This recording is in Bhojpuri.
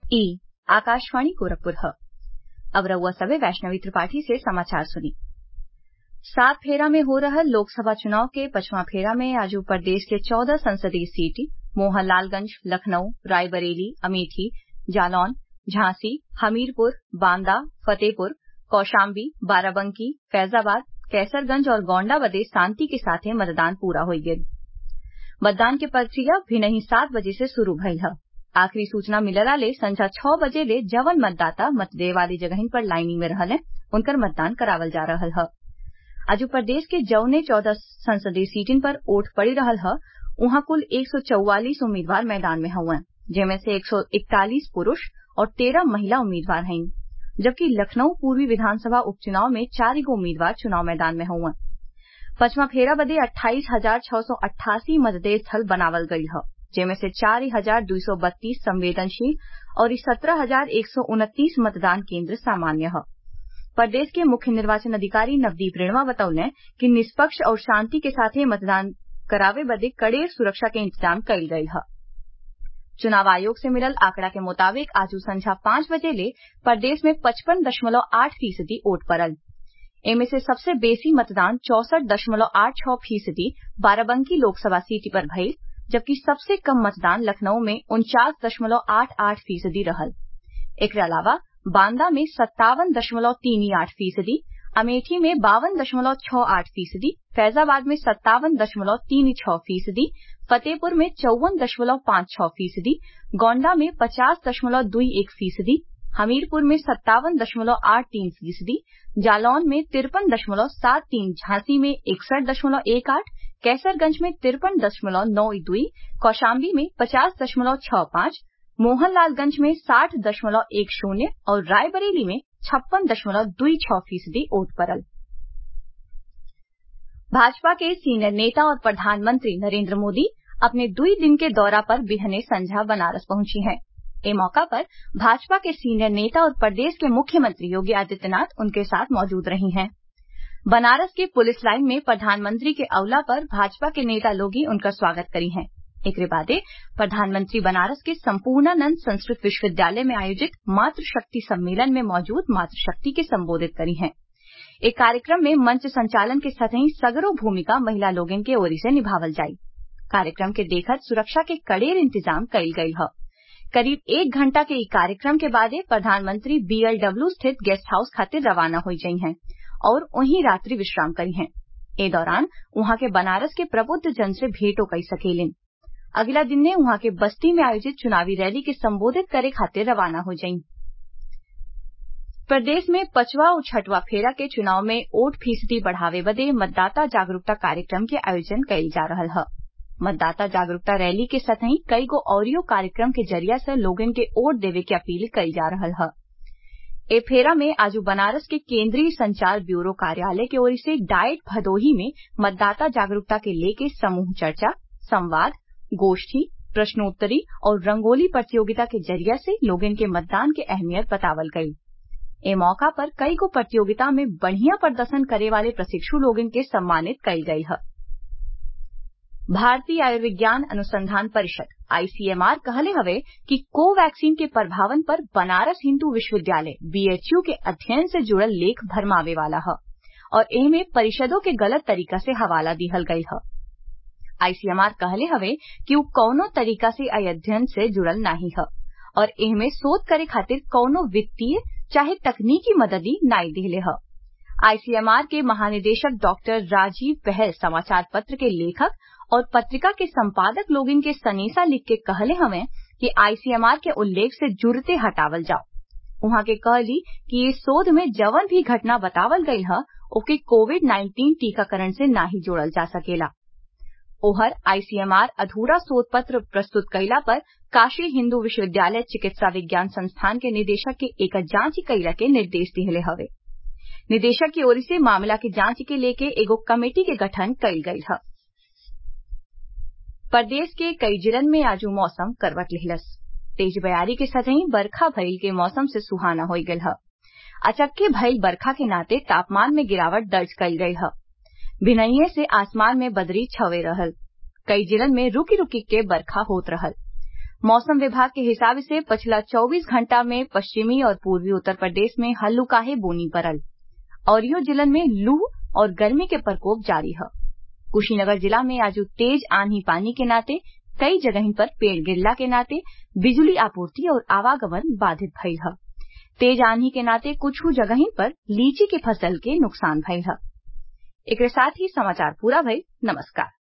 ई आकाशवाणी गोरखपुर ह अब रउआ सभे वैष्णवी त्रिपाठी से समाचार सुनी सात फेरा में हो रहल लोकसभा चुनाव के पचवां फेरा में आज प्रदेश के चौदह संसदीय सीट मोहनलालगंज लखनऊ रायबरेली अमेठी जालौन झांसी हमीरपुर बांदा फतेहपुर कौशाम्बी बाराबंकी फैजाबाद कैसरगंज और गोण्डा बदे शांति के साथे मतदान पूरा हो गयल मतदान के प्रक्रिया भिनही सात बजे से शुरू भइल ह आखिरी सूचना मिलला ले संझा छह बजे ले जवन मतदाता मत देवे वाली जगहिन पर लाइनी में रहले उनकर मतदान करावल जा रहल ह आज प्रदेश के जौने चौदह संसदीय सीटिन पर वोट पड़ी रहल ह उहाँ कुल एक सौ चौवालीस उम्मीदवार मैदान में हउवन जेमे से एक सौ इकतालीस पुरूष और तेरह महिला उम्मीदवार हईन जबकि लखनऊ पूर्वी विधानसभा उपचुनाव में चार गो उम्मीदवार चुनाव मैदान में हउवन पचवां फेरा बदे अट्ठाईस हजार छह सौ अट्ठासी मतदेय स्थल बनावल गईल ह जेमे से चार हजार दुई सौ बत्तीस संवेदनशील और सत्रह हजार एक सौ उनतीस मतदान केन्द्र सामान्य ह प्रदेश के मुख्य निर्वाचन अधिकारी नवदीप रेणवा बतौले कि निष्पक्ष और शांति के साथे मतदान करावे बदे कड़ेर सुरक्षा के इंतजाम कईल गईल ह चुनाव आयोग से मिलल आंकड़ा के मुताबिक आज संझा पांच बजे ले प्रदेश में पचपन दशमलव आठ फीसदी वोट पड़ल एमे से सबसे बेसी मतदान चौसठ दशमलव आठ छह फीसदी बाराबंकी लोकसभा सीट पर भइल जबकि सबसे कम मतदान लखनऊ में उनचास दशमलव आठ आठ फीसदी रहल एकरे अलावा बांदा में सत्तावन दशमलव तीन आठ फीसदी अमेठी में बावन दशमलव छह आठ फीसदी फैजाबाद में सत्तावन दशमलव तीन छह फीसदी फतेहपुर में चौवन दशमलव पांच छह फीसदी गोण्डा में पचास दशमलव दुई एक फीसदी हमीरपुर में सत्तावन दशमलव आठ तीन फीसदी जालौन में तिरपन दशमलव सात तीन झांसी में इकसठ दशमलव एक आठ कैसरगंज में तिरपन दशमलव नौ दुई कौशाम्बी में पचास दशमलव छह पांच मोहनलालगंज में साठ दशमलव एक शून्य और रायबरेली में छप्पन दशमलव दुई छह फीसदी वोट पड़ल भाजपा के सीनियर नेता और प्रधानमंत्री नरेंद्र मोदी अपने दुई दिन के दौरा पर बिहने संझा बनारस पहुंची हैं ए मौका पर भाजपा के सीनियर नेता और प्रदेश के मुख्यमंत्री योगी आदित्यनाथ उनके साथ मौजूद रही हैं बनारस के पुलिस लाइन में प्रधानमंत्री के अवला पर भाजपा के नेता लोगी उनका स्वागत करी हैं एकरे बादे प्रधानमंत्री बनारस के संपूर्णानंद संस्कृत विश्वविद्यालय में आयोजित मातृशक्ति सम्मेलन में मौजूद मातृशक्ति के संबोधित करी हैं एक कार्यक्रम में मंच संचालन के सतही सगरो भूमिका महिला लोगन के ओरी से निभावल जाई कार्यक्रम के देखत सुरक्षा के कड़ेर इंतजाम कईल गईल ह करीब एक घंटा के ई कार्यक्रम के बादे प्रधानमंत्री बीएलडब्ल्यू स्थित गेस्ट हाउस खातिर रवाना हो जाई हैं और वहीं रात्रि विश्राम करी हैं ए दौरान उहाँ के बनारस के प्रबुद्ध जन से भेंटो कई सकेलिन अगला दिन ने उहाँ के बस्ती में आयोजित चुनावी रैली के संबोधित करे खातिर रवाना हो जाई प्रदेश में पचवा और छठवा फेरा के चुनाव में वोट फीसदी बढ़ावे बदे मतदाता जागरूकता कार्यक्रम के आयोजन कईल जा रहल ह मतदाता जागरूकता रैली के सतही कई गो औरियो कार्यक्रम के जरिया से लोगन के वोट देवे के अपील कईल जा रहल ह ए फेरा में आज बनारस के केंद्रीय संचार ब्यूरो कार्यालय की ओर से डाइट भदोही में मतदाता जागरूकता के लेके समूह चर्चा संवाद गोष्ठी प्रश्नोत्तरी और रंगोली प्रतियोगिता के जरिया से लोगन के मतदान के अहमियत बतावल गई ए मौका पर कई गो प्रतियोगिता में बढ़िया प्रदर्शन करे वाले प्रशिक्षु लोगन के सम्मानित कईल गई है भारतीय आयुर्विज्ञान अनुसंधान परिषद आईसीएमआर कहले हवे कि कोवैक्सीन के प्रभावन पर बनारस हिंदू विश्वविद्यालय बीएचयू के अध्ययन से जुड़ल लेख भरमावे वाला है और एहमे परिषदों के गलत तरीका से हवाला दिहल गई है आईसीएमआर कहले हवे कि उ कौनो तरीका से अध्ययन से जुड़ल नाही है और एहमे शोध करे खातिर कौनो वित्तीय चाहे तकनीकी मददी नाई दिहले ह आईसीएमआर के महानिदेशक डॉक्टर राजीव पहल समाचार पत्र के लेखक और पत्रिका के संपादक लोगन के सनेसा लिख के कहले हवे कि आईसीएमआर के उल्लेख से जुड़ते हटावल जाओ उहाँ के कहली कि इस शोध में जवन भी घटना बतावल गई है ओके कोविड 19 टीकाकरण से नाही जोड़ल जा सकेला ओहर आईसीएमआर अधूरा शोध पत्र प्रस्तुत कैला पर काशी हिंदू विश्वविद्यालय चिकित्सा विज्ञान संस्थान के निदेशक के एक जांच कैला के निर्देश दिहले हवे निदेशक की ओर से मामला की जांच के लेके एगो कमेटी के गठन कईल गई है प्रदेश के कई जिलन में आज मौसम करवट लिहलस तेज बयारी के सतही बरखा भइल के मौसम से सुहाना हो गयल ह अचक्के भइल बरखा के नाते तापमान में गिरावट दर्ज कईल गई है भिनइये से आसमान में बदरी छवे रहल कई जिलन में रुकी रुकी के बरखा होत रहल मौसम विभाग के हिसाब से पिछला 24 घंटा में पश्चिमी और पूर्वी उत्तर प्रदेश में हल्लुकाहे बोनी पड़ल और यो जिलन में लू और गर्मी के प्रकोप जारी है कुशीनगर जिला में आज तेज आंधी पानी के नाते कई जगह पर पेड़ गिरला के नाते बिजली आपूर्ति और आवागमन बाधित भइल है तेज आंधी के नाते कुछ जगह पर लीची के फसल के नुकसान भइल है एक साथ ही समाचार पूरा भइल नमस्कार